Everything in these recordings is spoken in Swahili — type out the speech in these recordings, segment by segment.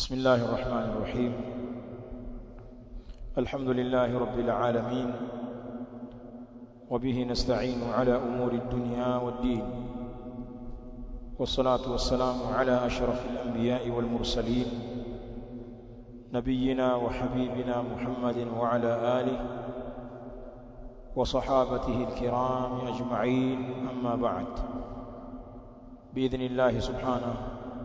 بسم الله الرحمن الرحيم الحمد لله رب العالمين وبه نستعين على أمور الدنيا والدين والصلاة والسلام على أشرف الأنبياء والمرسلين نبينا وحبيبنا محمد وعلى آله وصحابته الكرام أجمعين أما بعد بإذن الله سبحانه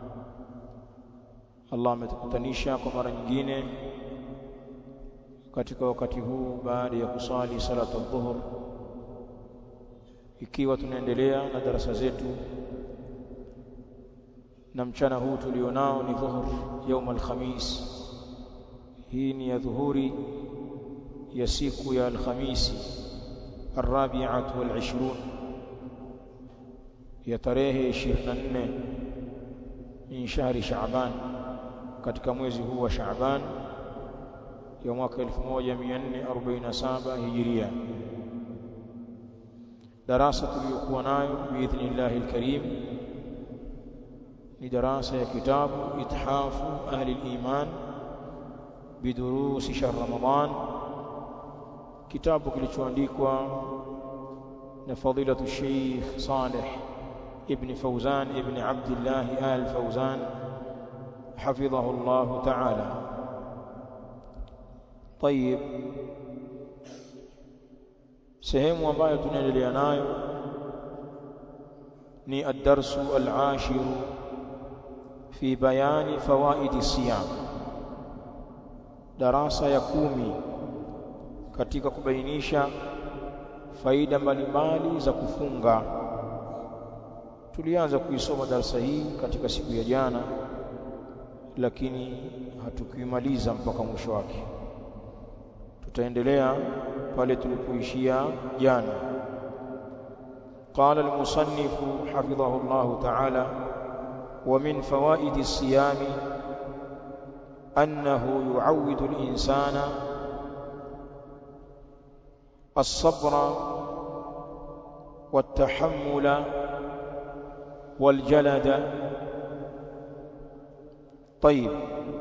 Allah ametukutanisha kwa mara nyingine katika wakati huu baada ya kusali salatu dhuhur ikiwa tunaendelea na darasa zetu na mchana huu tulionao ni dhuhur يوم الخميس hii ni ya dhuhuri ya siku ya alhamisi الرابعه والعشرون ya tarehe 24 min shahri shaaban katika mwezi huu wa Shaaban ya mwaka 1447 Hijiria. Darasa tuliyokuwa nayo biidhnillah alkarim ni darasa ya kitabu Ithafu Ahli al-Iman bidurusi shahr Ramadan, kitabu kilichoandikwa na fadilatu Sheikh Saleh ibn Fawzan ibn Abdullah al-Fawzan حفظه الله تعالى طيب sehemu ambayo tunaendelea nayo ni ad-darsu al-ashir fi bayani fawaid siyam darasa ya kumi katika kubainisha faida mbalimbali za kufunga tulianza kuisoma darasa hii katika siku ya jana lakini hatukuimaliza mpaka mwisho wake tutaendelea pale tulipoishia jana قال المصنف حفظه الله تعالى ومن فوائد الصيام أنه يعود الإنسان الصبر والتحمل والجلد طيب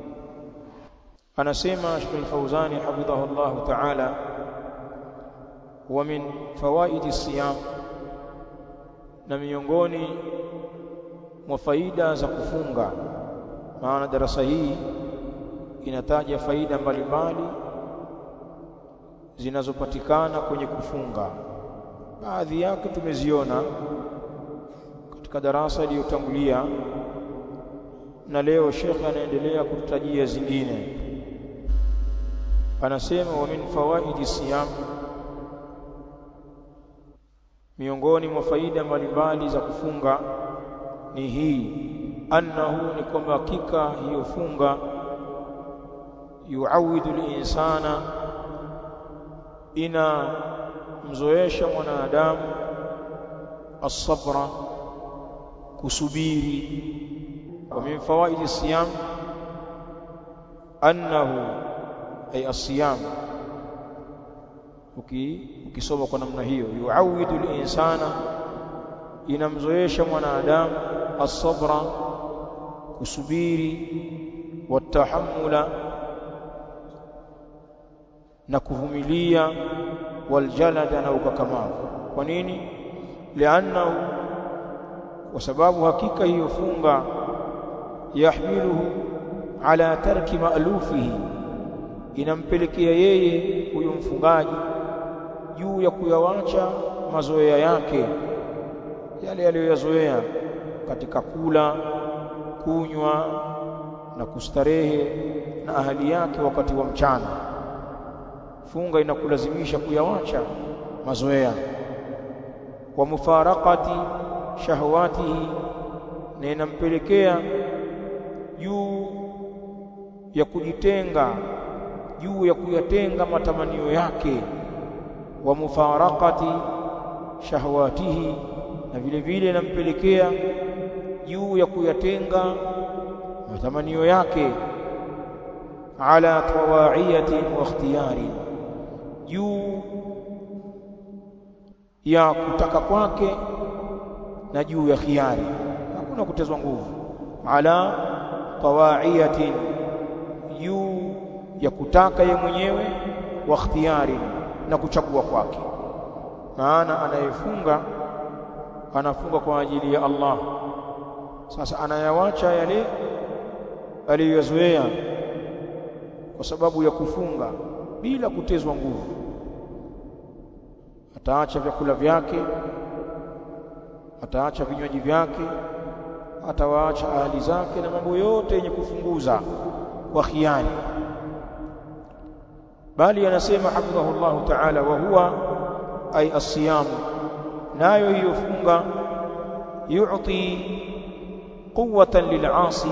anasema Sheikh Al-Fauzani hafidhahu Allah ta'ala wa min fawaidi siyam na miongoni mwa faida za kufunga maana darasa hii inataja faida mbalimbali zinazopatikana kwenye kufunga baadhi yake tumeziona katika darasa iliyotangulia na leo shekhe anaendelea kututajia zingine anasema wa min fawaidi siyam miongoni mwa faida mbalimbali za kufunga ni hii annahu ni kwamba hakika hiyo funga yuawidu linsana ina mzoesha mwanadamu as-sabra kusubiri ومن فوائد الصيام أنه أي الصيام ukisoma kwa namna hiyo yuawidu linsana inamzoesha mwanadamu as-sabra kusubiri watahammula na kuvumilia waljalada na ukakamavu kwa nini liannahu kwa sababu hakika hiyo funga yahmiluhu ala tarki ma'lufihi inampelekea yeye huyo mfungaji juu ya kuyawacha mazoea yake yale aliyoyazoea katika kula kunywa na kustarehe na ahali yake wakati wa mchana funga inakulazimisha kuyawacha mazoea wa mufaraqati shahawatihi na inampelekea juu ya kujitenga juu ya kuyatenga matamanio yake wa mufaraqati shahawatihi na vile vile inampelekea juu ya kuyatenga matamanio yake ala tawaiyati wa ikhtiyari juu ya kutaka kwake na juu ya khiari hakuna kutezwa nguvu ala tawaiyatin ya kutaka ye mwenyewe wa ikhtiyari na kuchagua kwake maana anayefunga anafunga kwa ajili ya Allah sasa anayawacha yale aliyozoea kwa sababu ya kufunga bila kutezwa nguvu ataacha vyakula vyake ataacha vinywaji vyake atawaacha ahli zake na mambo yote yenye kufunguza kwa khiani bali anasema hafidhahullah ta'ala wa huwa ay as-siyam nayo hiyo funga yu'ti quwwatan lil'asi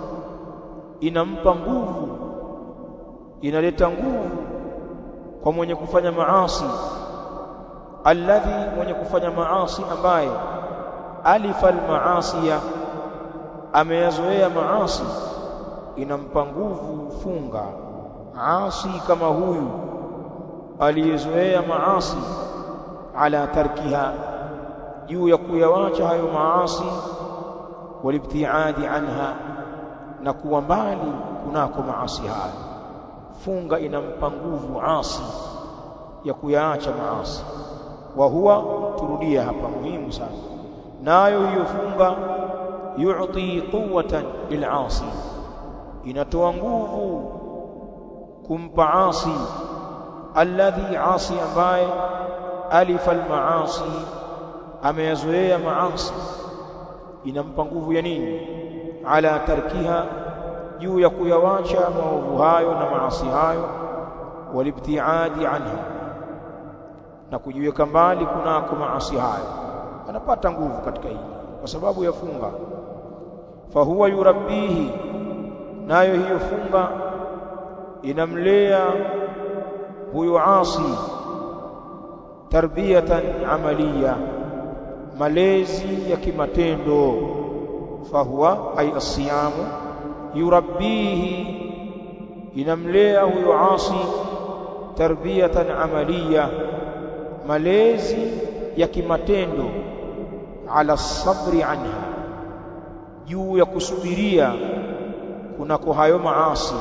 inampa nguvu inaleta nguvu kwa mwenye kufanya maasi alladhi mwenye kufanya maasi ambaye alifa almaasiya ameyazoea maasi inampa nguvu funga asi kama huyu aliyezoea maasi ala tarkiha juu ya kuyawacha hayo maasi walibtiadi anha na kuwa mbali kunako maasi hayo funga inampa nguvu asi ya kuyaacha maasi wa huwa turudia hapa muhimu sana nayo hiyo funga yu'ti quwwatan lil'asi inatoa nguvu kumpa asi alladhi asi ambaye alifa almaasi ameyazoea maasi inampa nguvu ya nini ala tarkiha juu ya kuyawacha maovu hayo na maasi hayo walibtiadi anha na kujiweka mbali kunako maasi hayo anapata nguvu katika hili kwa sababu ya funga fahuwa yurabbihi nayo hiyo funga inamlea huyo asi tarbiyatan amaliya malezi ya kimatendo fahuwa ay asiyamu yurabbihi inamlea huyo asi tarbiyatan amaliya malezi ya kimatendo ala sabri anha juu ya kusubiria kunako hayo maasi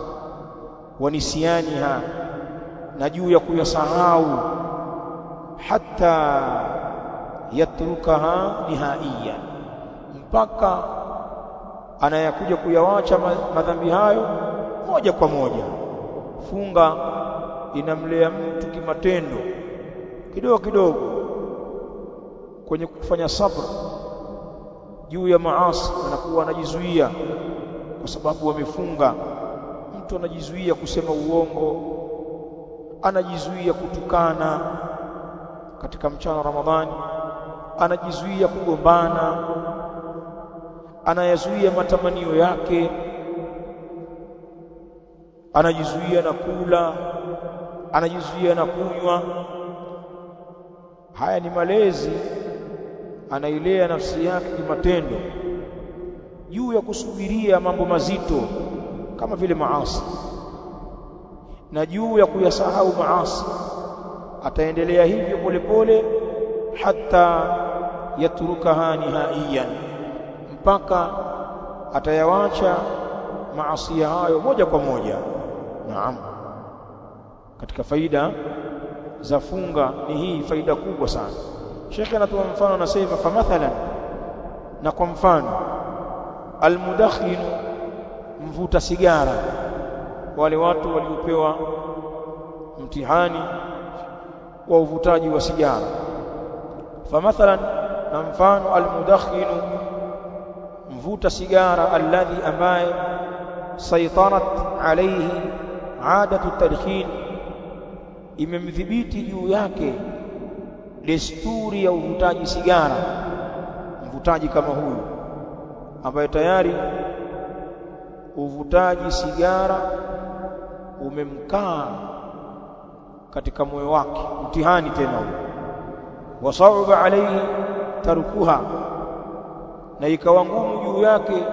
wanisianiha na juu ya kuyasahau hata yatrukaha nihaiya mpaka anayakuja kuyawacha madhambi hayo moja kwa moja funga inamlea mtu kimatendo kidogo kidogo kwenye kufanya sabr juu ya maasi anakuwa anajizuia kwa sababu wamefunga mtu anajizuia kusema uongo anajizuia kutukana katika mchana wa Ramadhani anajizuia kugombana anayazuia matamanio yake anajizuia na kula anajizuia na kunywa haya ni malezi anailea nafsi yake kimatendo juu ya kusubiria mambo mazito kama vile maasi na juu ya kuyasahau maasi ataendelea hivyo polepole hata yatrukaha nihaiyan mpaka atayawacha maasi hayo moja kwa moja naam katika faida za funga ni hii faida kubwa sana Sheikh anatoa mfano anasema fa mathalan na kwa mfano almudakhin mvuta sigara wale watu waliopewa mtihani wa uvutaji wa sigara fa mathalan na mfano almudakhin mvuta sigara alladhi ambaye saitarat alayhi adatu tadkhin imemdhibiti juu yake desturi ya uvutaji sigara mvutaji kama huyu ambaye tayari uvutaji sigara umemkaa katika moyo wake mtihani tena huo wasauba alayhi tarukuha na ikawa ngumu juu yake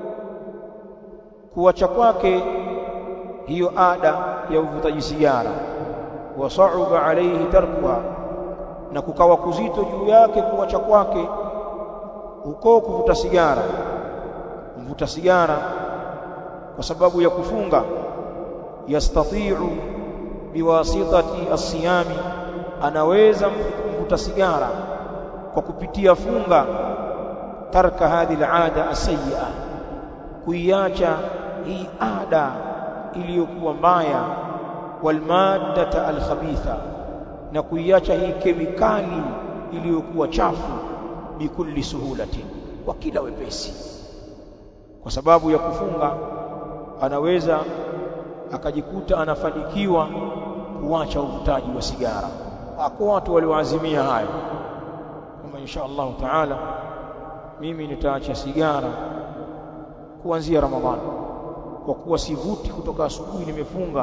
kuacha kwake hiyo ada ya uvutaji sigara wasauba alayhi tarkuha na kukawa kuzito juu yake kuacha kwake huko kuvuta sigara mvuta sigara kwa sababu ya kufunga yastati'u biwasitati as-siyami anaweza mvuta sigara kwa kupitia funga tarka hadhihi al-ada as-sayyi'a kuiacha hii ada iliyokuwa mbaya walmaddata al-khabitha na kuiacha hii kemikali iliyokuwa chafu bikulli suhulatin kwa kila wepesi kwa sababu ya kufunga anaweza akajikuta anafanikiwa kuacha uvutaji wa sigara wako watu walioazimia hayo kama insha Allah taala mimi nitaacha sigara kuanzia Ramadhani kwa kuwa sivuti kutoka asubuhi nimefunga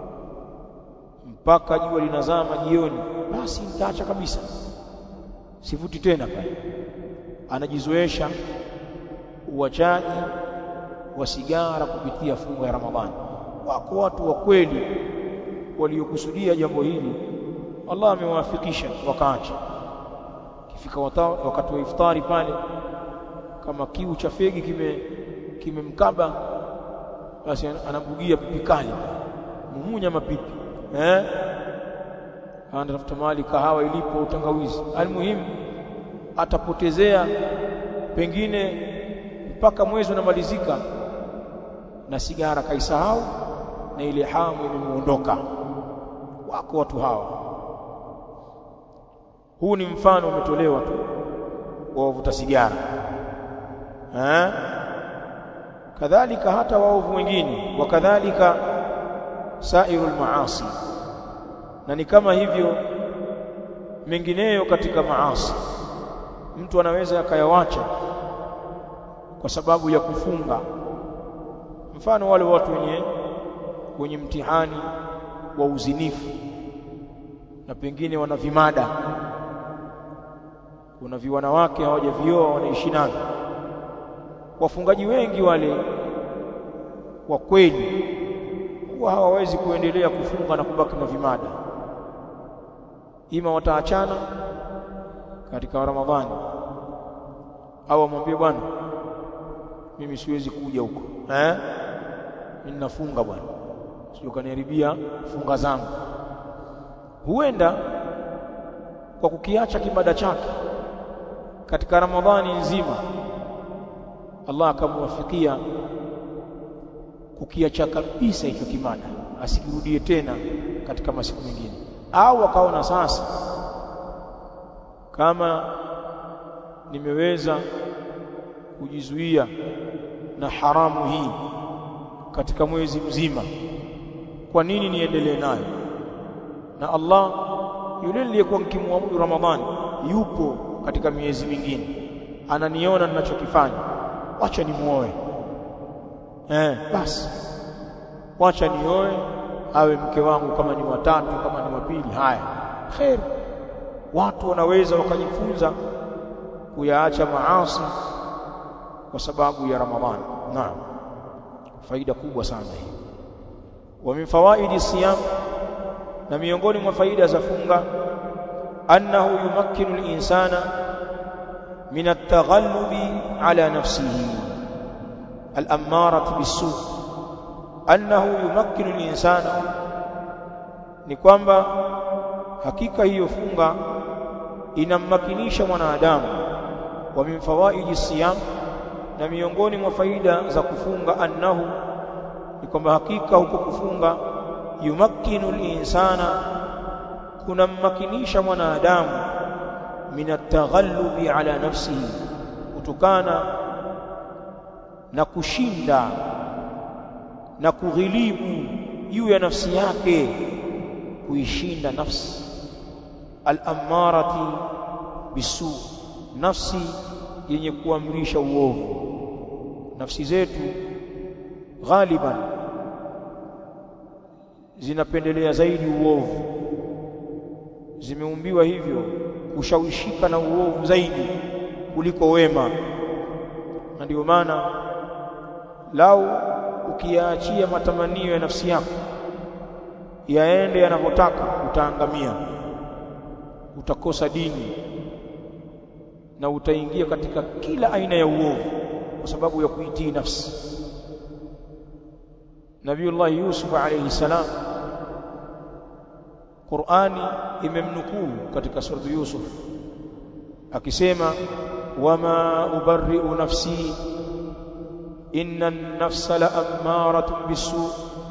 mpaka jua linazama jioni basi nitaacha kabisa sivuti tena pale anajizoesha uachaji wa sigara kupitia funga ya Ramadhani wako watu wa kweli waliokusudia jambo hili Allah amewafikisha wakaacha kifika wakati wa iftari pale kama kiu cha fegi kime kimemkaba basi anabugia pipi kali mumunya mapipi eh anatafuta mahali kahawa ilipo utangawizi almuhimu atapotezea pengine mpaka mwezi unamalizika na sigara kaisahau na ile hamu imemuondoka wako watu hawa huu ni mfano umetolewa tu wa wavuta sigara eh kadhalika hata waovu wengine wakadhalika sairul maasi na ni kama hivyo mengineyo katika maasi mtu anaweza akayawacha kwa sababu ya kufunga mfano wale watu wenye wenye mtihani wa uzinifu na pengine wana vimada kuna viwanawake hawajavioa wanaishi navyo wafungaji wengi wale wa kweli huwa hawawezi kuendelea kufunga na kubaki na vimada ima wataachana katika Ramadhani au amwambie bwana mimi siwezi kuja huko eh mimi nafunga bwana sio kaniharibia funga zangu huenda kwa kukiacha kibada chake katika Ramadhani nzima Allah akamwafikia kukiacha kabisa hicho kimada asikirudie tena katika masiku mengine au akaona sasa kama nimeweza kujizuia na haramu hii katika mwezi mzima kwa nini niendelee nayo na Allah yule aliyekuwa nikimwabudu Ramadhani yupo katika miezi mingine ananiona ninachokifanya wacha nimuoe eh basi wacha nioe awe mke wangu kama ni watatu kama ni wapili haya khair watu wanaweza wakajifunza kuyaacha maasi kwa sababu ya Ramadhani naam faida kubwa sana hii wa min fawaidi siyam na miongoni mwa faida za funga annahu yumakkinu al-insana min at-taghallubi ala nafsihi al-ammarati bis-su annahu yumakkinu al-insana ni kwamba hakika hiyo funga inammakinisha mwanadamu wa min fawaidi siyam na miongoni mwa faida za kufunga annahu ni kwamba hakika huko kufunga yumakkinu al-insana kunammakinisha mwanadamu min at-taghallubi ala nafsihi kutokana na kushinda na kughilibu juu ya nafsi yake kuishinda nafsi al-ammarati bisu nafsi yenye kuamrisha uovu nafsi zetu ghaliban zinapendelea zaidi uovu zimeumbiwa hivyo kushawishika na uovu zaidi kuliko wema na ndio maana lau ukiyaachia matamanio ya nafsi yako yaende yanavyotaka utaangamia utakosa dini na utaingia katika kila aina ya uovu kwa sababu ya kuitii nafsi Nabiullah Yusuf alayhi salam Qur'ani imemnukuu katika sura Yusuf akisema wama ubarri'u nafsi inna an-nafsa la'ammaratun bisu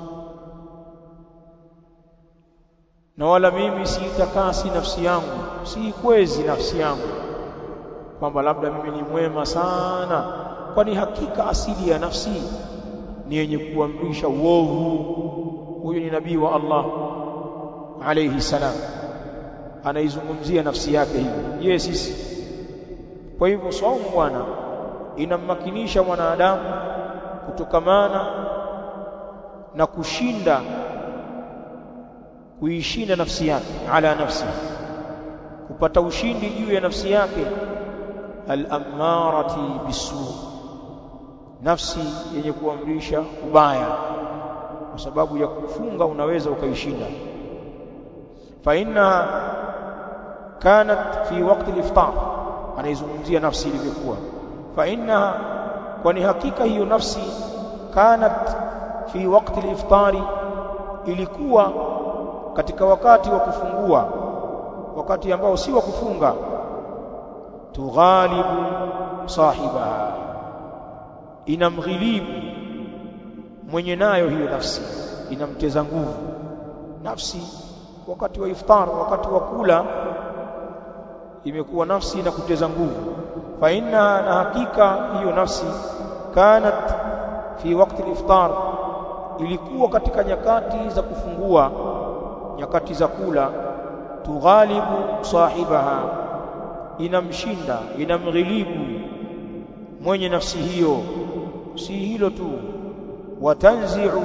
na wala mimi siitakasi nafsi yangu siikwezi nafsi yangu kwamba labda mimi ni mwema sana kwani hakika asili ya nafsi ni yenye kuamrisha uovu huyu ni nabii wa Allah alayhi salam anaizungumzia nafsi yake hivi je sisi kwa hivyo saumu bwana inammakinisha mwanadamu kutokamana na kushinda kuishinda nafsi yake ala nafsi kupata ushindi juu ya nafsi yake al-ammarati bisu nafsi yenye kuamrisha ubaya kwa sababu ya kufunga unaweza ukaishinda fa inna kanat fi waqti al-iftar anaizungumzia nafsi ilivyokuwa fa inna kwani hakika hiyo nafsi kanat fi waqti al-iftari ilikuwa katika wakati wa kufungua wakati ambao si wa kufunga tughalibu sahibaha inamghilibu mwenye nayo hiyo nafsi inamteza nguvu nafsi wakati wa iftar wakati wa kula imekuwa nafsi inakuteza nguvu fa inna na hakika hiyo nafsi kanat fi wakati al-iftar ilikuwa katika nyakati za kufungua nyakati za kula tughalibu sahibaha inamshinda inamghilibu mwenye nafsi hiyo si hilo tu watanzi'u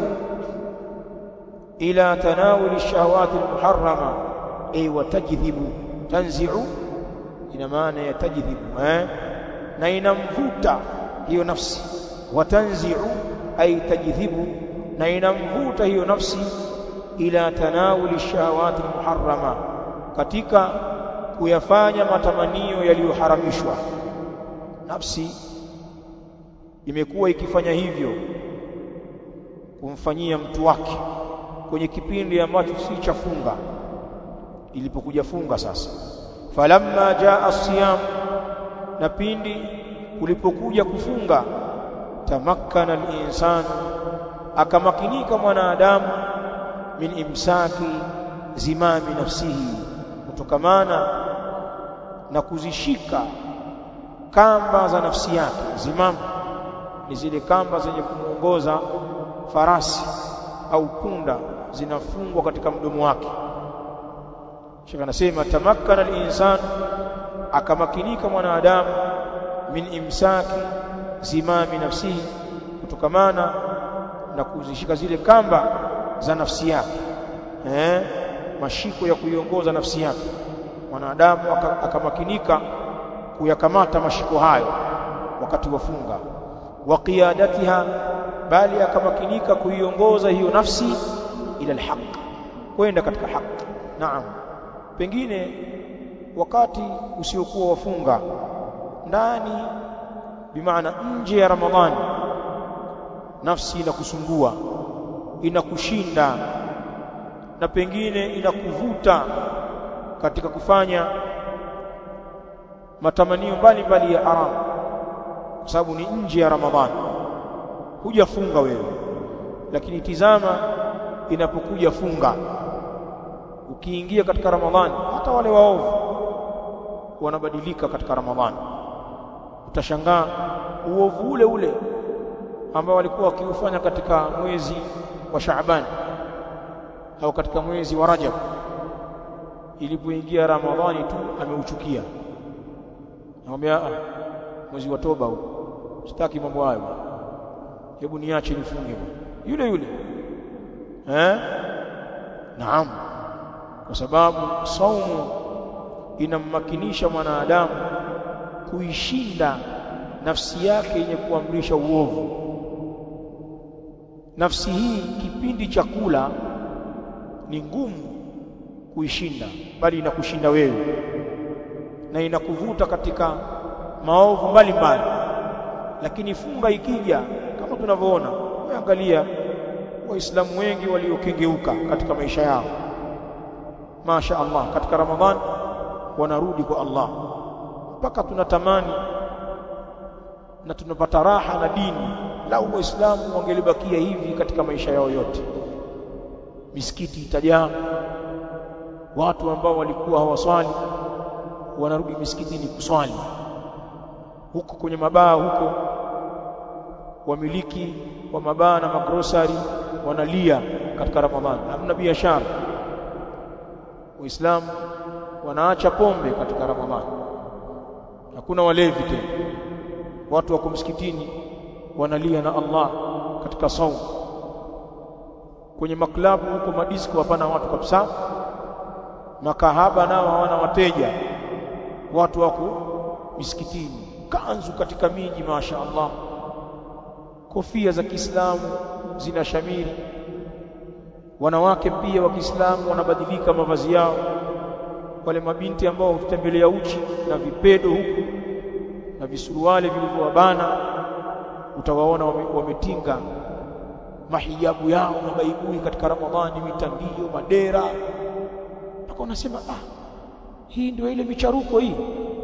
ila tanawuli shahawati almuharrama ay watajidhibu tanzi'u ina maana ya tajidhibu eh na inamvuta hiyo nafsi watanzi'u ay tajidhibu na inamvuta hiyo nafsi ila tanawuli shahawati almuharrama katika kuyafanya matamanio yaliyoharamishwa nafsi imekuwa ikifanya hivyo kumfanyia mtu wake kwenye kipindi ambacho si cha funga ilipokuja funga sasa falamma jaa siyam na pindi kulipokuja kufunga tamakkana al-insanu akamakinika mwanadamu min imsaki zimami nafsihi kutokamana na kuzishika kamba za nafsi yake zimamu ni zile kamba zenye kumuongoza farasi au punda zinafungwa katika mdomo wake Sheikh anasema tamakkana al-insan akamakinika mwanadamu min imsaki zimami nafsihi kutokamana na kuzishika zile kamba za nafsi yake eh mashiko ya kuiongoza nafsi yake mwanadamu akamakinika kuyakamata mashiko hayo wakati wa funga wa qiyadatiha bali akamakinika kuiongoza hiyo nafsi ila alhaq kwenda katika haki naam pengine wakati usiokuwa wafunga ndani bimaana nje ya ramadhani nafsi inakusumbua inakushinda na pengine inakuvuta katika kufanya matamanio mbalimbali ya haramu kwa sababu ni nje ya ramadhani hujafunga wewe lakini tizama inapokuja funga ukiingia katika ramadhani hata wale waovu wanabadilika katika ramadhani utashangaa uovu ule ule ambao walikuwa wakiufanya katika mwezi wa Shaaban au katika mwezi wa Rajab ilipoingia Ramadhani tu ameuchukia namwambia mwezi wa toba huu sitaki mambo hayo hebu niache nifunge yule yule eh naam kwa sababu saumu inammakinisha mwanadamu kuishinda nafsi yake yenye kuamrisha uovu nafsi hii kipindi cha kula ni ngumu kuishinda bali inakushinda wewe na inakuvuta katika maovu mbalimbali lakini funga ikija kama tunavyoona angalia waislamu wengi waliokengeuka katika maisha yao Masha Allah katika Ramadhani wanarudi kwa Allah mpaka tunatamani na tunapata raha na dini lau waislamu wangelibakia hivi katika maisha yao yote misikiti itajaa watu ambao walikuwa hawaswali wanarudi misikitini kuswali huko kwenye mabaa huko wamiliki wa mabaa na magrosari wanalia katika Ramadhani hamna biashara waislamu wanaacha pombe katika Ramadhani hakuna walevi tena watu wako msikitini wanalia na Allah katika saumu kwenye maklabu huko madisko hapana watu kabisa makahaba nao hawana wateja watu wako misikitini kanzu katika miji masha Allah kofia za Kiislamu zina shamiri wanawake pia wa Kiislamu wanabadilika mavazi yao wale mabinti ambao hutembelea uchi na vipedo huku na visuruali vilivyowabana utawaona wametinga wame mahijabu yao na baibui katika Ramadhani mitandio madera mpaka unasema ah hii ndio ile micharuko hii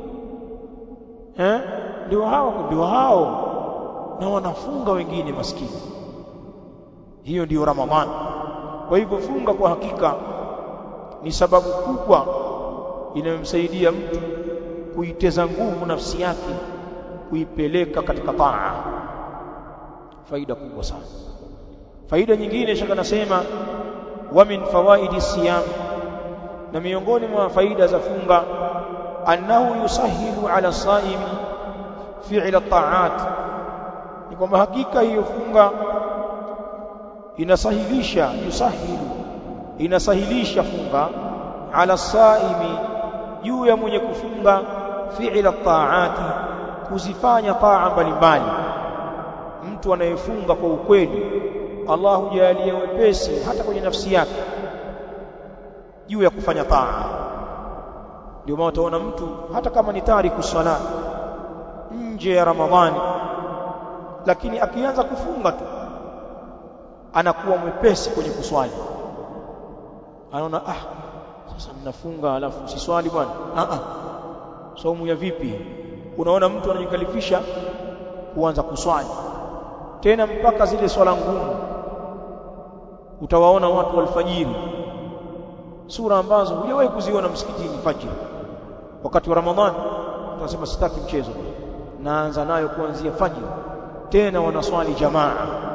eh ndio hao ndio hao na wanafunga wengine maskini hiyo ndiyo Ramadhani kwa hivyo funga kwa hakika ni sababu kubwa inayomsaidia mtu kuiteza nguvu nafsi yake kuipeleka katika taa faida kubwa sana faida nyingine shaka nasema wa min fawaidi siyam na miongoni mwa faida za funga annahu yusahilu ala saimi fi'la ta'at ni kwamba hakika hiyo funga inasahilisha yusahilu inasahilisha funga ala saimi juu ya mwenye kufunga fi'la ta'ati kuzifanya taa mbalimbali mtu anayefunga kwa ukweli Allah hujalia wepesi hata kwenye nafsi yake juu ya kufanya taa ndio maana utaona mtu hata kama ni tariku sala nje ya Ramadhani lakini akianza kufunga tu anakuwa mwepesi kwenye kuswali anaona ah sasa mnafunga alafu siswali bwana ah ah saumu ya vipi unaona mtu anajikalifisha kuanza kuswali tena mpaka zile swala ngumu utawaona watu walfajiri sura ambazo hujawahi kuziona msikitini fajiri wakati wa ramadhani tunasema sitaki mchezo naanza nayo kuanzia fajiri tena wanaswali jamaa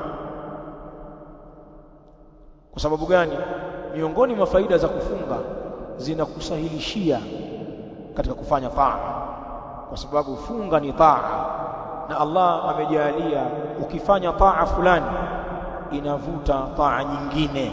kwa sababu gani miongoni mwa faida za kufunga zinakusahilishia katika kufanya taa kwa sababu funga ni taa na Allah amejalia ukifanya taa fulani inavuta taa nyingine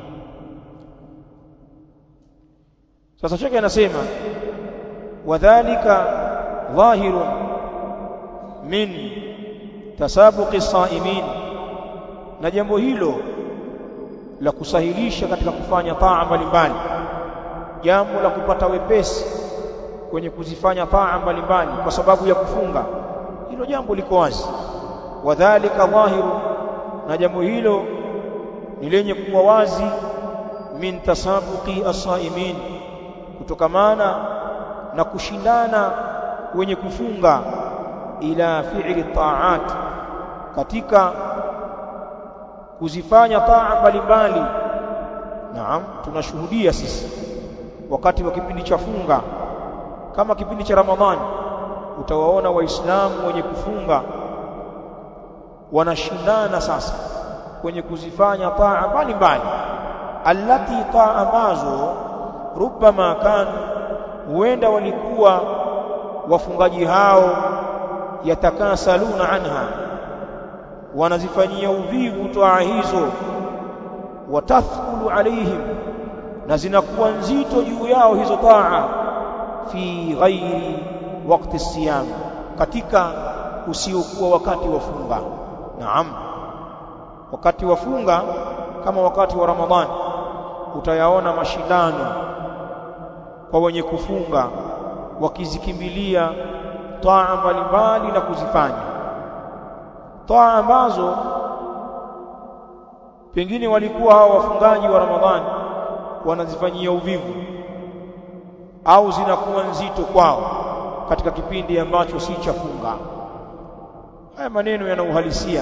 sasa shekhe anasema wadhālika dhahirun min tasabuqi saimin na jambo hilo la kusahilisha katika kufanya taa mbalimbali jambo la kupata wepesi kwenye kuzifanya taa mbalimbali kwa sababu ya kufunga hilo jambo liko wazi wadhālika dhahiru na jambo hilo ni lenye kuwa wazi min tasabuqi as-saimin kutokamana na kushindana wenye kufunga ila fi'li ta'at katika kuzifanya taa mbalimbali naam tunashuhudia sisi wakati wa kipindi cha funga kama kipindi cha Ramadhani utawaona waislamu wenye kufunga wanashindana sasa kwenye kuzifanya taa mbalimbali allati taa ambazo rubbama kanu huenda walikuwa wafungaji hao yatakasaluna anha wanazifanyia uvivu taa hizo watathqulu alaihim na zinakuwa nzito juu yao hizo taa fi ghairi wakati siyam katika usiokuwa wakati wa funga naam wakati wa funga kama wakati wa ramadhani utayaona mashindano kwa wenye kufunga wakizikimbilia taa mbalimbali na kuzifanya taa ambazo pengine walikuwa hao wafungaji wa Ramadhani wanazifanyia uvivu au zinakuwa nzito kwao katika kipindi ambacho si cha funga haya maneno yana uhalisia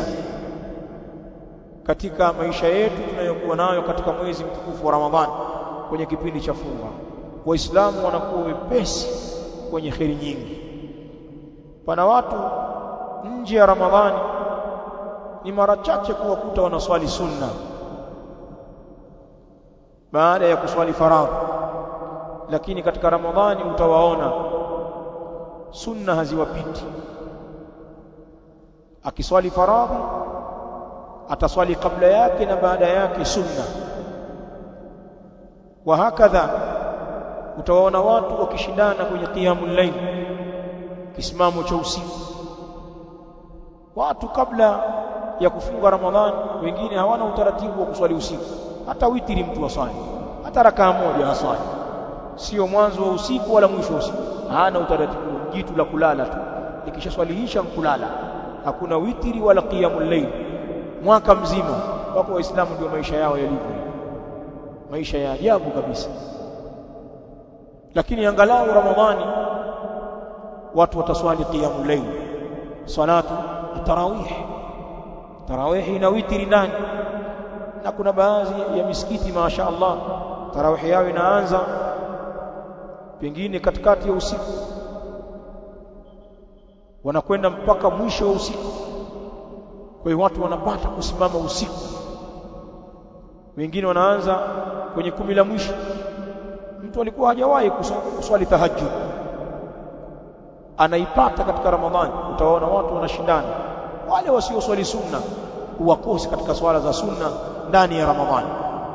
katika maisha yetu tunayokuwa nayo katika mwezi mtukufu wa Ramadhani kwenye kipindi cha funga waislamu wanakuwa wepesi kwenye kheri nyingi pana watu nje ya Ramadhani ni mara chache kuwakuta wanaswali sunna baada ya kuswali faradhi lakini katika Ramadhani utawaona sunna haziwapiti akiswali faradhi ataswali kabla yake na baada yake sunna wa hakadha utawaona watu wakishindana kwenye qiyamul layl kisimamo cha usiku watu kabla ya kufunga ramadhani wengine hawana utaratibu wa kuswali usiku hata witiri mtu aswali hata rakaa moja aswali sio mwanzo wa usiku wala mwisho wa usiku hana utaratibu jitu la kulala tu likishaswalihisha kulala hakuna witiri wala qiyamul layl mwaka mzima wako waislamu ndio maisha yao yalivyo maisha ya ajabu kabisa lakini angalau ramadhani watu wataswali qiyamul layl salatu tarawih tarawih ina witri ndani na kuna baadhi ya misikiti masha Allah tarawih yao inaanza pengine katikati ya usiku wanakwenda mpaka mwisho wa usiku kwa hiyo watu wanapata kusimama usiku wengine wanaanza kwenye kumi la mwisho mtu alikuwa hajawahi kuswali tahajjud anaipata katika ramadhani utawaona watu wanashindana wale wasioswali sunna uwakosi katika swala za sunna ndani ya ramadhani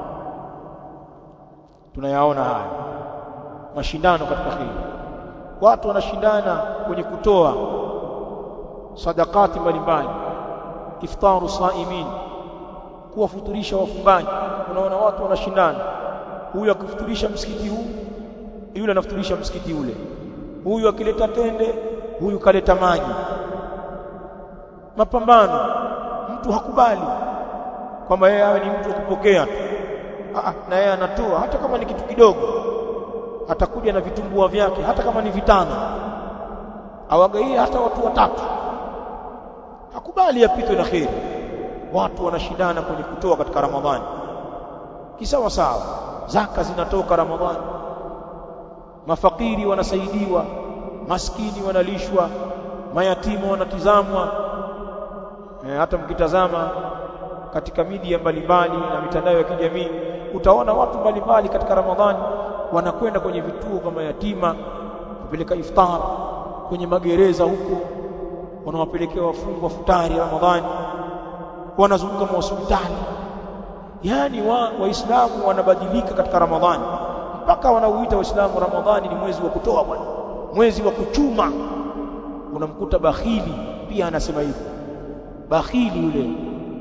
tunayaona haya mashindano katika hili watu wanashindana kwenye kutoa sadakati mbalimbali iftaru saimin kuwafuturisha wafungaji unaona watu wanashindana huyu akifuturisha msikiti huu yule anafuturisha msikiti ule huyu akileta tende huyu kaleta maji mapambano mtu hakubali kwamba yeye awe ni mtu wa kupokea tu na yeye anatoa hata kama ni kitu kidogo atakuja na vitumbua vyake hata kama ni vitano awagaie hata watu watatu hakubali apitwe na kheri watu wanashindana kwenye kutoa katika ramadhani kisawa sawa zaka zinatoka ramadhani mafakiri wanasaidiwa maskini wanalishwa mayatima wanatizamwa e, hata mkitazama katika media mbalimbali na mitandao ya kijamii utaona watu mbalimbali katika ramadhani wanakwenda kwenye vituo kama yatima kupeleka iftar kwenye magereza huko wanawapelekea wafungwa futari ramadhani wanazunguka mahospitali yani wa waislamu wanabadilika katika ramadhani mpaka wanauita waislamu ramadhani ni mwezi wa kutoa bwana mwezi wa kuchuma unamkuta bakhili pia anasema hivyo bakhili yule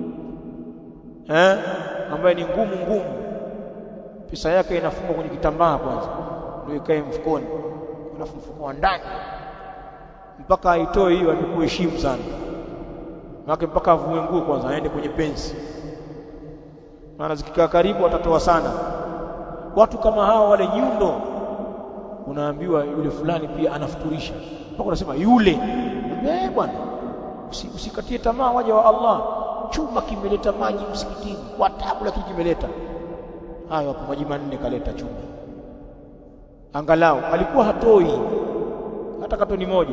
eh ambaye ni ngumu ngumu pesa yake inafungwa kwenye kitambaa kwanza ndio ikae mfukoni alafu mfuko wa ndani mpaka aitoe hiyo amekuheshimu sana maana mpaka avue nguo kwanza aende kwenye pensi maana zikikaa karibu atatoa sana watu kama hawa wale nyundo unaambiwa yule fulani pia anafuturisha mpaka unasema yule eh bwana Usi, usikatie tamaa waja wa Allah chuma kimeleta maji msikitini kwa tabu lakini kimeleta hayo hapo maji manne kaleta chuma angalau alikuwa hatoi hata katoni moja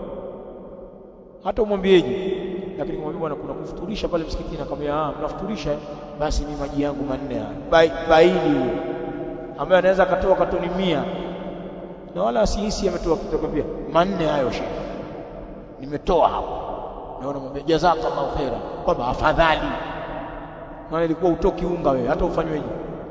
hata umwambieje lakini kumwambia bwana kuna kufuturisha pale msikitini akamwambia ah mnafuturisha basi mimi maji yangu manne haya baili huyo ambaye anaweza akatoa katoni mia na wala asihisi ametoa kutoka pia manne hayo shehe nimetoa hapo naona mwambia jazakallahu khaira kwamba afadhali maana ilikuwa utoki unga wewe hata ufanyweje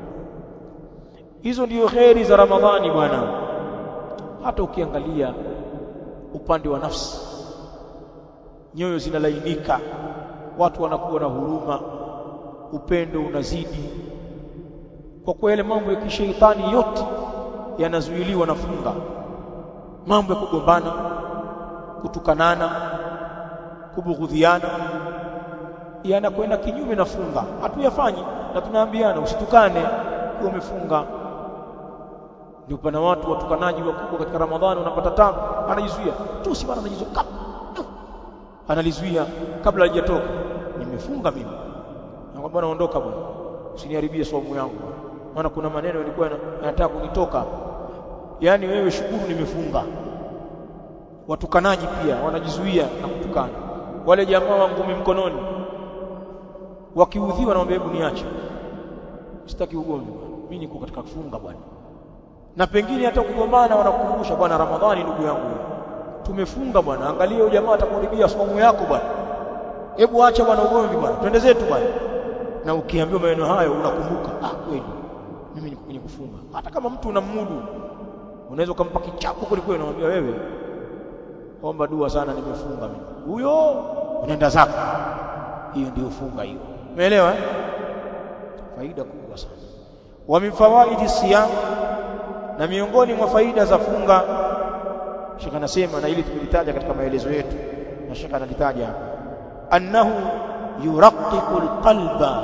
hizo ndio kheri za ramadhani bwana hata ukiangalia upande wa nafsi nyoyo zinalainika watu wanakuwa na huruma upendo unazidi kwa kuwa yale mambo ya kisheitani yote yanazuiliwa na funga mambo ya kugombana kutukanana kubughudhiana yanakwenda kinyume na funga hatuyafanyi na tunaambiana usitukane ukiwa umefunga ndio pana watu watukanaji wakubwa katika Ramadhani unapata tabu anajizuia tu si bwana anajizuia kap analizuia kabla hajatoka nimefunga mimi na bwana ondoka bwana usiniharibie saumu yangu maana kuna maneno yalikuwa yanataka kunitoka yani wewe shukuru nimefunga watukanaji pia wanajizuia na kutukana wale jamaa wa ngumi mkononi wakiudhiwa naomba hebu niache sitaki ugomvi mimi niko katika kufunga bwana na pengine hata kugombana wanakukumbusha bwana Ramadhani ndugu yangu tumefunga bwana angalia huyo jamaa atakuharibia somo yako bwana hebu acha bwana ugomvi bwana twende zetu bwana na ukiambiwa maneno hayo unakumbuka ah kweli mimi niko kwenye kufunga hata kama mtu unamudu unaweza ukampa kichapo kuliko unamwambia wewe omba dua sana nimefunga mimi huyo unaenda zako hiyo ndio funga hiyo umeelewa eh? faida kubwa sana wa min fawaidi siyam na miongoni mwa faida za funga Sheikh anasema na ili tulitaja katika maelezo yetu na Sheikh analitaja hapa annahu yuraqiqu alqalba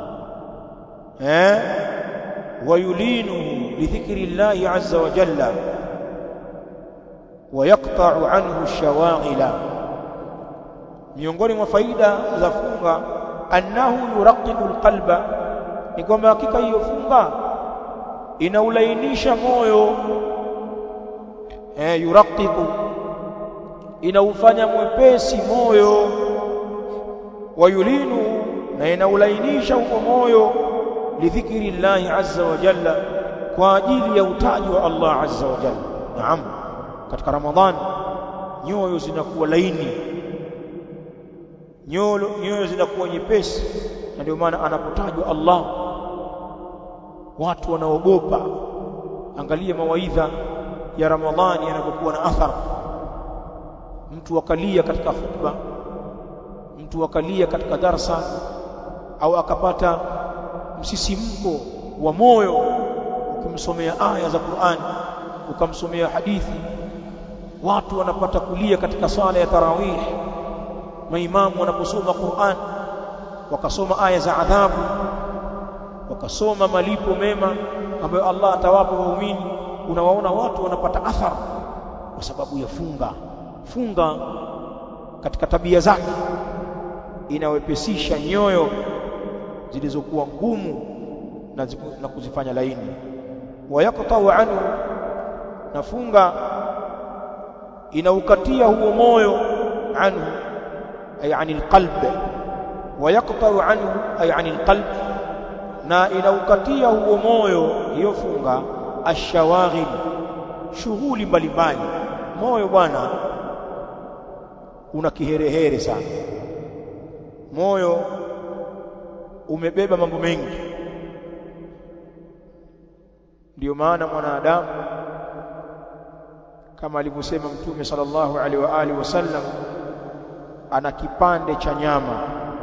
eh ويلينه لذكر الله عز وجل ويقطع عنه الشواغل miongoni mwa faida za funga annahu yuraqiqu alqalba ni kwamba hakika hiyo funga inaulainisha moyo eh yuraqiqu inaufanya mwepesi moyo wayulinu na inaulainisha huo moyo lidhikri llahi azza wa jalla kwa ajili ya utaji wa Allah azza wa jalla naam katika ramadhani nyoyo zinakuwa laini nyoyo nyoyo zinakuwa nyepesi na ndio maana anapotajwa Allah watu wanaogopa angalia mawaidha ya ramadhani yanapokuwa na athar mtu akalia katika khutba mtu akalia katika darsa au akapata msisimko wa moyo ukimsomea aya za Qur'an ukamsomea hadithi watu wanapata kulia katika sala ya tarawih maimamu wanaposoma Qur'an wakasoma aya za adhabu wakasoma malipo mema ambayo Allah atawapa waumini unawaona watu wanapata athari kwa sababu ya funga funga katika tabia zake inawepesisha nyoyo zilizokuwa ngumu na, na kuzifanya laini wayaqtau anhu na funga inaukatia huo moyo anhu ay anil qalb wayaqtau anhu ay anil qalb na inaukatia huo moyo hiyo funga ashawaghil shughuli mbalimbali moyo bwana una kiherehere sana moyo umebeba mambo mengi ndio maana mwanadamu kama alivyosema mtume sallallahu alaihi wa alihi wasallam ana kipande cha nyama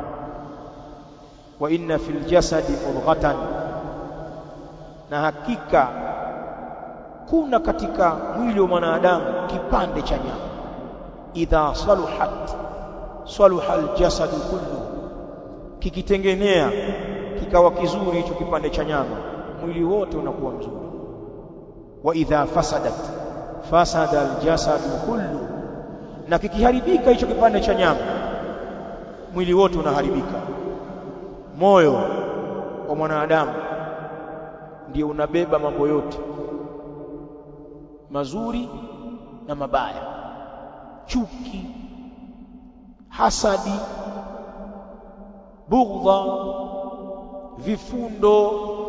wa inna fil jasadi mudghatan na hakika kuna katika mwili wa mwanadamu kipande cha nyama idha saluhat saluha aljasadu kullu kikitengenea kikawa kizuri hicho kipande cha nyama mwili wote unakuwa mzuri wa idha fasadat fasada aljasadu kullu na kikiharibika hicho kipande cha nyama mwili wote unaharibika moyo wa mwanadamu ndio unabeba mambo yote mazuri na mabaya chuki hasadi bughdha vifundo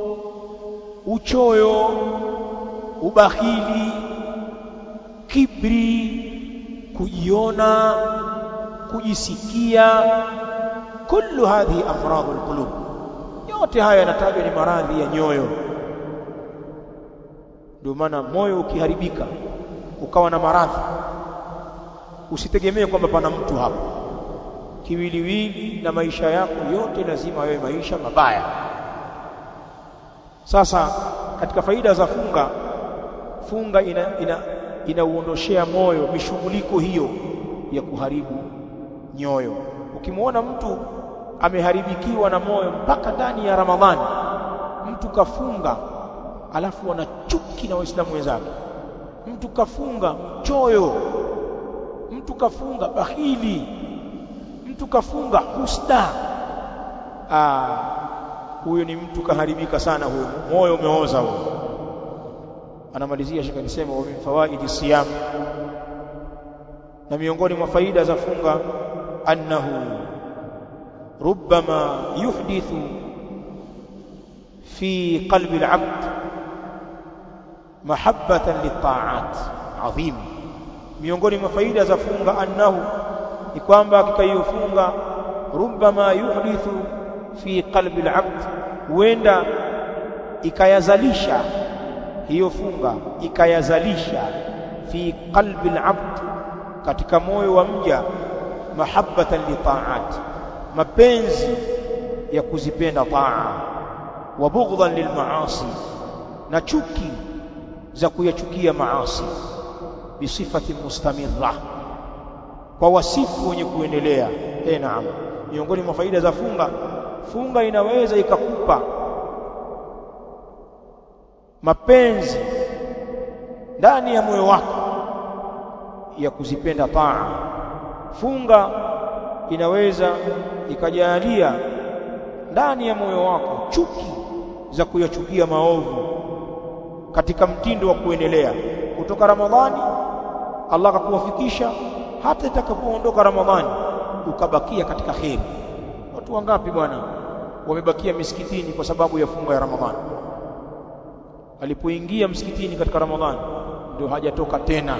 uchoyo ubakhili kibri kujiona kujisikia kullu hadhihi amradul qulub yote haya yanatajwa ni maradhi ya nyoyo ndio maana moyo ukiharibika ukawa na maradhi usitegemee kwamba pana mtu hapo kiwiliwili na maisha yako yote lazima yawe maisha mabaya sasa katika faida za funga funga ina, ina inauondoshea moyo mishughuliko hiyo ya kuharibu nyoyo ukimwona mtu ameharibikiwa na moyo mpaka ndani ya Ramadhani mtu kafunga alafu ana chuki na waislamu wenzake mtu kafunga choyo mtu kafunga bahili mtu kafunga husda ah huyo ni mtu kaharibika sana huyo moyo umeoza huyo anamalizia shaka nisema wa min fawaidi siyam na miongoni mwa faida za funga annahu rubbama yuhdithu fi qalbi al-abd mahabbatan lit-ta'at adhim miongoni mwa faida za funga annahu ni kwamba hakika hiyo funga rubbama yuhdithu fi qalbi al-abd huenda ikayazalisha hiyo funga ikayazalisha fi qalbi al-abd katika moyo wa mja mahabbatan li ta'at mapenzi ya kuzipenda taa wa bughdhan lil maasi na chuki za kuyachukia maasi bisifati mustamirra kwa wasifu wenye kuendelea eh naam miongoni mwa faida za funga funga inaweza ikakupa mapenzi ndani ya moyo wako ya kuzipenda taa funga inaweza ikajalia ndani ya moyo wako chuki za kuyachukia maovu katika mtindo wa kuendelea kutoka Ramadhani Allah akakuwafikisha hata itakapoondoka Ramadhani ukabakia katika kheri watu wangapi bwana wamebakia misikitini kwa sababu ya funga ya Ramadhani alipoingia msikitini katika Ramadhani ndio hajatoka tena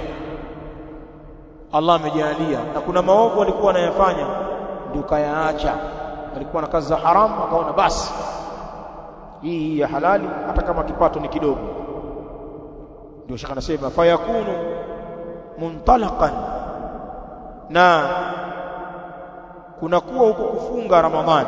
Allah amejalia na kuna maovu alikuwa anayafanya ndio kayaacha alikuwa na kazi za haramu akaona basi hii ya halali hata kama kipato ni kidogo ndio shaka anasema fayakunu muntalaqan na kunakuwa huko kufunga Ramadhani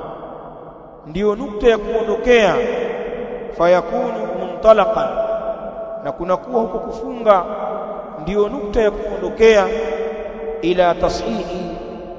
ndiyo nukta ya kuondokea fayakunu muntalaqan na kunakuwa huko kufunga ndiyo nukta ya kuondokea ila tashihi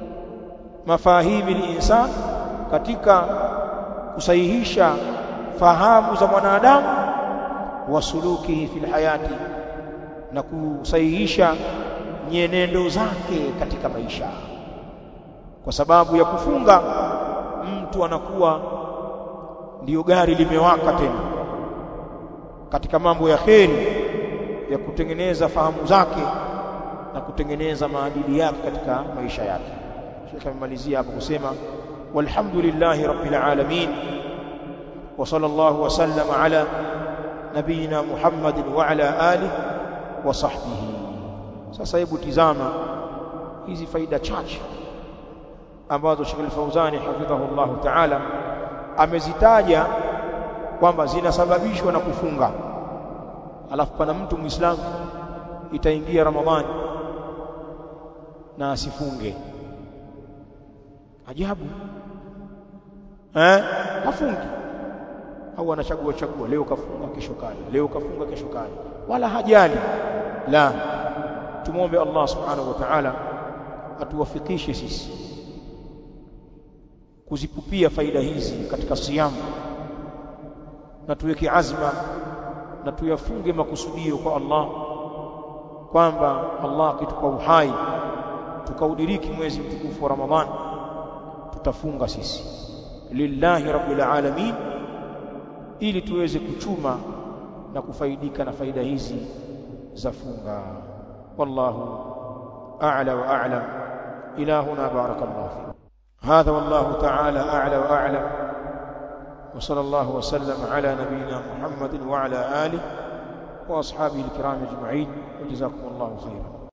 mafahimi linsan katika kusahihisha fahamu za mwanadamu wa sulukihi fil hayati na kusahihisha nyenendo zake katika maisha kwa sababu ya kufunga mtu anakuwa ndiyo gari limewaka tena katika mambo ya kheri ya kutengeneza fahamu zake na kutengeneza maadili yake katika maisha yake Sheikh amemalizia hapo kusema walhamdulillahi rabbil alamin wa sallallahu wa sallama ala nabiyina Muhammadin wa ala alihi wa sahbihi sasa hebu tizama hizi faida chache ambazo Sheikh Al-Fauzani hafidhahullahu ta'ala amezitaja kwamba zinasababishwa na kufunga alafu pana mtu muislamu itaingia ramadhani na asifunge ajabu eh hafungi au anachagua chagua leo kafunga kesho kali leo kafunga kesho kali wala hajali la tumwombe Allah subhanahu wa ta'ala atuwafikishe sisi kuzipupia faida hizi katika siyamu na tuweke azma na tuyafunge makusudio kwa Allah kwamba Allah akitupa uhai tukaudiriki mwezi mtukufu wa Ramadhan tutafunga sisi lillahi rabbil alamin ili tuweze kuchuma na kufaidika na faida hizi za funga wallahu a'la wa a'lam ilahuna barakallahu fi هذا والله تعالى أعلى وأعلم وصلى الله وسلم على نبينا محمد وعلى آله وأصحابه الكرام أجمعين وجزاكم الله خيرا